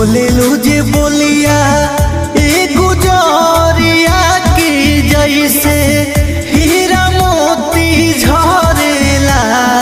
बोलेलू जे बोलिया ए गुजरिया की जैसे हीरा मोती झरेला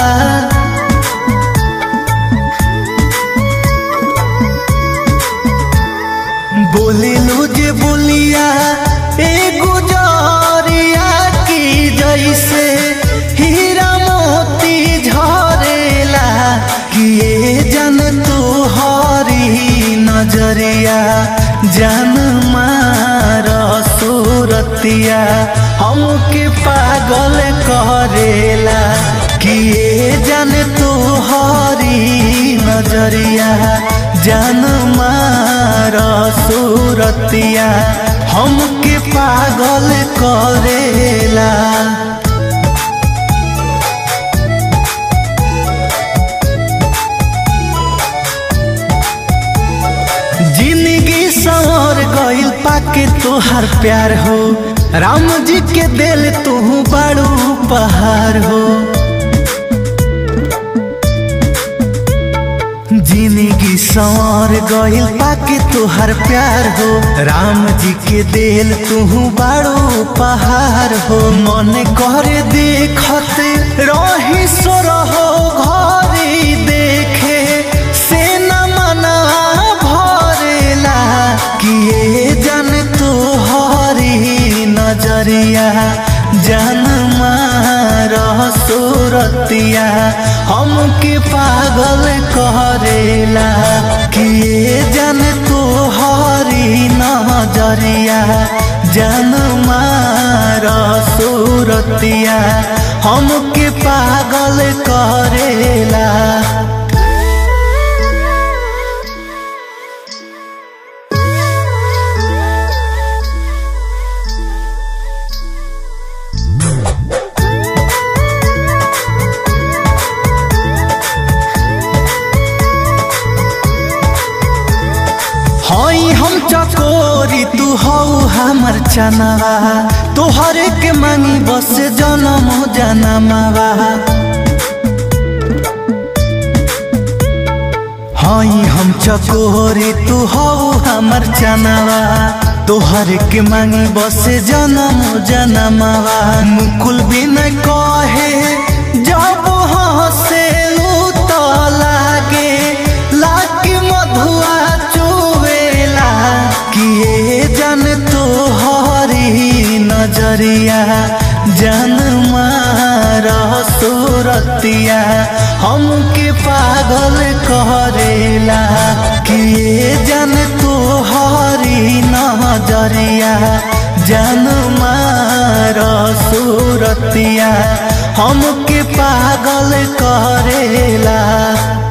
बोलेलू जे बोलिया ए गुजरिया की जैसे हीरा मोती झरेला किए जन तू हरी नजरिया जन मार सूरतिया हमके पागल करेला किए जन तू हरी नजरिया जन मार सूरतिया हमके पागल करेला जिंदगी संवर गइल पाके तोहार प्यार हो राम जी के दिल तू बड़ू पहाड़ हो जिंदगी संवर गइल पाके तोहार प्यार हो राम जी के दिल तू बड़ू पहाड़ हो मन करे देखत रही सो रहो घरी देखे से न मना भरेला किए जन तू हरी नजरिया जन मार सूरतिया हमके पागल करेला किए जन तू हरी नजरिया जन मार सूरतिया हमके पागल करेला हई हम चकोरी तू हौ हमर चनवा तोहर के मांगी बस जनम जनमवा हई हम चकोरी तू हौ हमर चनवा तोहर के मांगी बस जनम जनमवा मुकुल बिन कहे जब हसे तो लागे लागे मधुआ चुवेला किए जन तो हरी नजरिया जन मार सूरतिया हमके पागल करेला किए जन तो हरी नजरिया जन मार सूरतिया हमके पागल करेला